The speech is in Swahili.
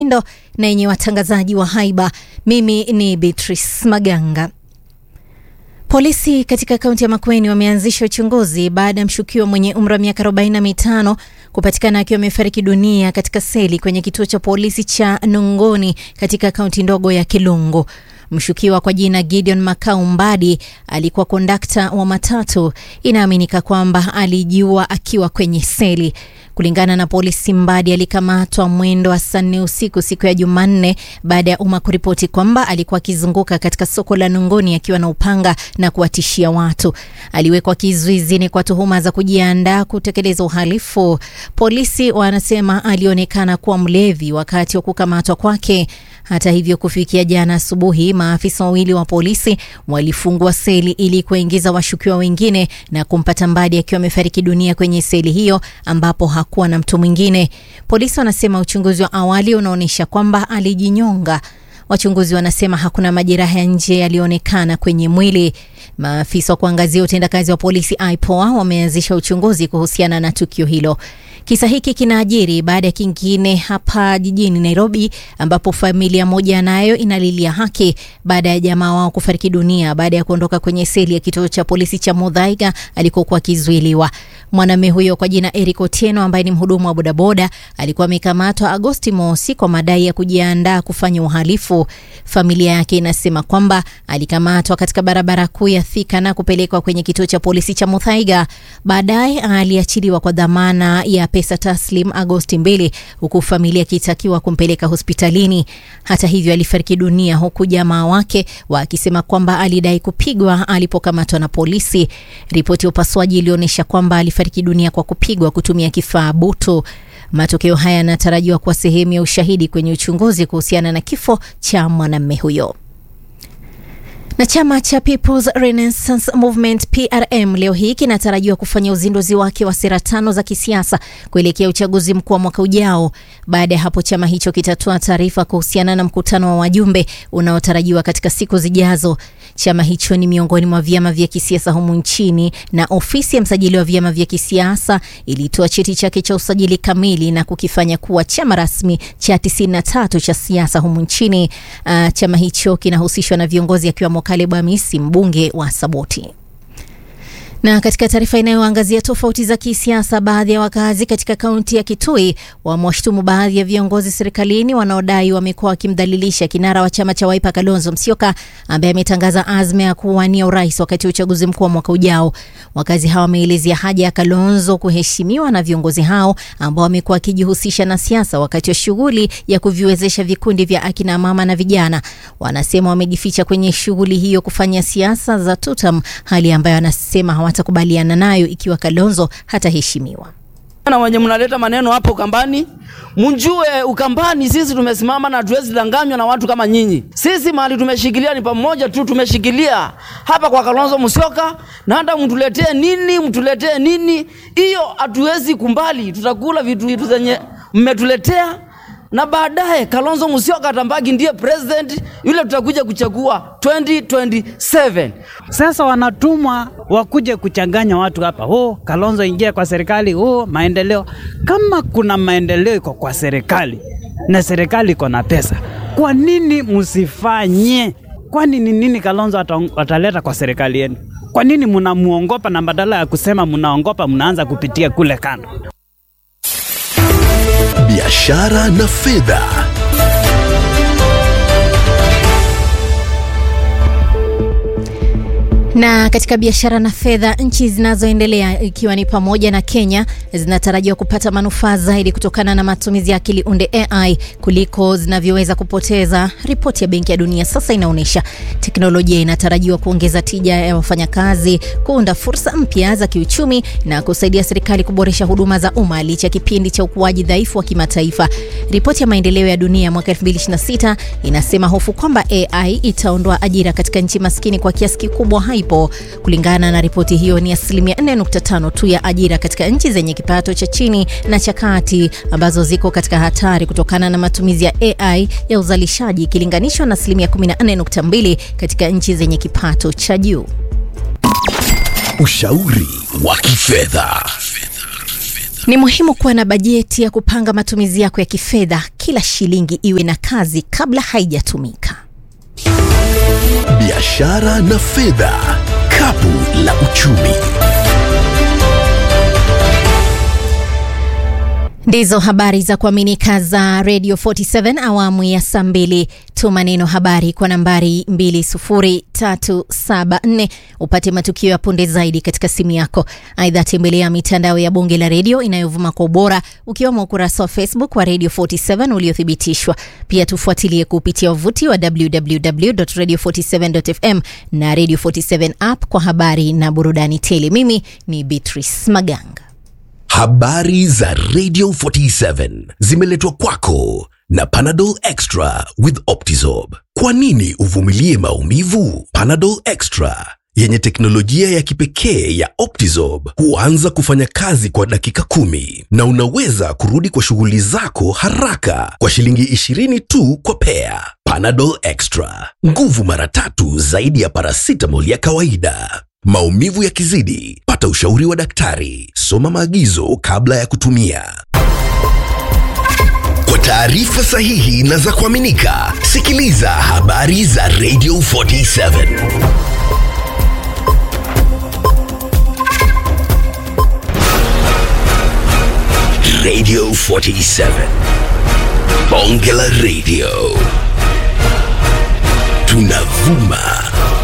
ndo na yenye watangazaji wa haiba. Mimi ni Beatrice Maganga. Polisi katika kaunti ya Makueni wameanzisha uchunguzi baada ya mshukiwa mwenye umri wa miaka 45 kupatikana akiwa amefariki dunia katika seli kwenye kituo cha polisi cha Nungoni katika kaunti ndogo ya Kilungu. Mshukiwa kwa jina Gideon Makau Mbadi alikuwa kondakta wa matatu. Inaaminika kwamba alijiua akiwa kwenye seli. Kulingana na polisi, Mbadi alikamatwa mwendo wa saa nne usiku siku ya Jumanne baada ya umma kuripoti kwamba alikuwa akizunguka katika soko la Nungoni akiwa na upanga na kuwatishia watu. Aliwekwa kizuizini kwa tuhuma za kujiandaa kutekeleza uhalifu. Polisi wanasema alionekana kuwa mlevi wakati wa kukamatwa kwake. Hata hivyo, kufikia jana asubuhi, maafisa wawili wa polisi walifungua seli ili kuingiza washukiwa wengine na kumpata Mbadi akiwa amefariki dunia kwenye seli hiyo ambapo hakuwa na mtu mwingine. Polisi wanasema uchunguzi wa awali unaonyesha kwamba alijinyonga. Wachunguzi wanasema hakuna majeraha ya nje yaliyoonekana kwenye mwili. Maafisa wa kuangazia utendakazi wa polisi IPOA wameanzisha uchunguzi kuhusiana na tukio hilo. Kisa hiki kinaajiri baada ya kingine hapa jijini Nairobi, ambapo familia moja nayo inalilia haki baada ya jamaa wao kufariki dunia baada ya kuondoka kwenye seli ya kituo cha polisi cha Muthaiga alikokuwa akizuiliwa. Mwanamume huyo kwa jina Eric Otieno ambaye ni mhudumu wa bodaboda alikuwa amekamatwa Agosti mosi kwa madai ya kujiandaa kufanya uhalifu. Familia yake inasema kwamba alikamatwa katika barabara kuu ya Thika na kupelekwa kwenye kituo cha polisi cha Muthaiga. Baadaye aliachiliwa kwa dhamana ya pesa taslim Agosti mbili, huku familia ikitakiwa kumpeleka hospitalini. Hata hivyo, alifariki dunia huku jamaa wake wakisema kwamba alidai kupigwa alipokamatwa na polisi. Ripoti ya upasuaji ilionyesha kwamba alifariki dunia kwa kupigwa kutumia kifaa butu. Matokeo haya yanatarajiwa kuwa sehemu ya ushahidi kwenye uchunguzi kuhusiana na kifo cha mwanamume huyo. Na chama cha People's Renaissance Movement PRM leo hii kinatarajiwa kufanya uzinduzi wake wa sera tano za kisiasa kuelekea uchaguzi mkuu wa mwaka ujao. Baada ya hapo, chama hicho kitatoa taarifa kuhusiana na mkutano wa wajumbe unaotarajiwa katika siku zijazo. Chama hicho ni miongoni mwa vyama vya kisiasa humu nchini, na ofisi ya msajili wa vyama vya kisiasa ilitoa cheti chake cha usajili kamili na kukifanya kuwa chama rasmi cha 93 cha siasa humu nchini. Uh, chama hicho kinahusishwa na viongozi akiwemo Caleb Amisi, mbunge wa Saboti. Na katika taarifa inayoangazia tofauti za kisiasa, baadhi ya wakazi katika kaunti ya Kitui wamewashutumu baadhi ya viongozi serikalini wanaodai wamekuwa wakimdhalilisha kinara wa chama cha Wiper Kalonzo Musyoka ambaye ametangaza azma ya kuwania urais wakati wa uchaguzi mkuu wa mwaka ujao. Wakazi hawa wameelezea haja ya Kalonzo kuheshimiwa na viongozi hao ambao wamekuwa wakijihusisha na siasa wakati wa shughuli ya kuviwezesha vikundi vya akina mama na vijana. Wanasema wamejificha kwenye shughuli hiyo kufanya siasa za tutam, hali ambayo wanasema hawatakubaliana nayo ikiwa Kalonzo hataheshimiwa. Na wenye mnaleta maneno hapo Ukambani, mjue Ukambani sisi tumesimama na tuwezi danganywa na watu kama nyinyi. Sisi mahali tumeshikilia ni pamoja tu, tumeshikilia hapa kwa Kalonzo Musyoka, na hata mtuletee nini, mtuletee nini, hiyo hatuwezi kumbali. Tutakula vitu vitu zenye mmetuletea na baadaye Kalonzo Musyoka atambaki ndiye president yule tutakuja kuchagua 2027. Sasa wanatumwa wakuje kuchanganya watu hapa, oh, Kalonzo ingia kwa serikali, oh, maendeleo. Kama kuna maendeleo iko kwa serikali na serikali iko na pesa, kwa nini msifanye? Kwani ni nini Kalonzo ataleta kwa serikali yenu? Kwa nini mnamuongopa na badala ya kusema mnaongopa, mnaanza kupitia kule kando? Biashara na fedha. Na katika biashara na fedha, nchi zinazoendelea ikiwa ni pamoja na Kenya zinatarajiwa kupata manufaa zaidi kutokana na matumizi ya akili unde AI kuliko zinavyoweza kupoteza. Ripoti ya Benki ya Dunia sasa inaonyesha teknolojia inatarajiwa kuongeza tija ya wafanyakazi, kuunda fursa mpya za kiuchumi na kusaidia serikali kuboresha huduma za umma licha ya kipindi cha ukuaji dhaifu wa kimataifa. Ripoti ya maendeleo ya dunia mwaka 2026 inasema hofu kwamba AI itaondoa ajira katika nchi maskini kwa kiasi kikubwa haipo. Kulingana na ripoti hiyo, ni asilimia 4.5 tu ya ajira katika nchi zenye kipato cha chini na cha kati ambazo ziko katika hatari kutokana na matumizi ya AI ya uzalishaji ikilinganishwa na asilimia 14.2 katika nchi zenye kipato cha juu. Ushauri wa kifedha. Ni muhimu kuwa na bajeti ya kupanga matumizi yako ya kifedha. Kila shilingi iwe na kazi kabla haijatumika. Biashara na fedha, kapu la uchumi. Ndizo habari za kuaminika za Radio 47 awamu ya saa mbili. Tuma neno habari kwa nambari 20374 upate matukio ya punde zaidi katika simu yako. Aidha, tembelea mitandao ya bunge la redio inayovuma kwa ubora ukiwemo ukurasa wa Facebook wa Radio 47 uliothibitishwa. Pia tufuatilie kupitia wavuti wa www.radio47.fm na Radio 47 app kwa habari na burudani tele. Mimi ni Beatrice Maganga. Habari za Radio 47 zimeletwa kwako na Panadol Extra with Optizorb. Kwa nini uvumilie maumivu? Panadol Extra yenye teknolojia ya kipekee ya Optizorb huanza kufanya kazi kwa dakika kumi na unaweza kurudi kwa shughuli zako haraka kwa shilingi 20 tu kwa pea. Panadol Extra, nguvu mara tatu zaidi ya paracetamol ya kawaida. Maumivu yakizidi, pata ushauri wa daktari. Soma maagizo kabla ya kutumia. Kwa taarifa sahihi na za kuaminika, sikiliza habari za Radio 47. Radio 47. Bonge la Radio. Tunavuma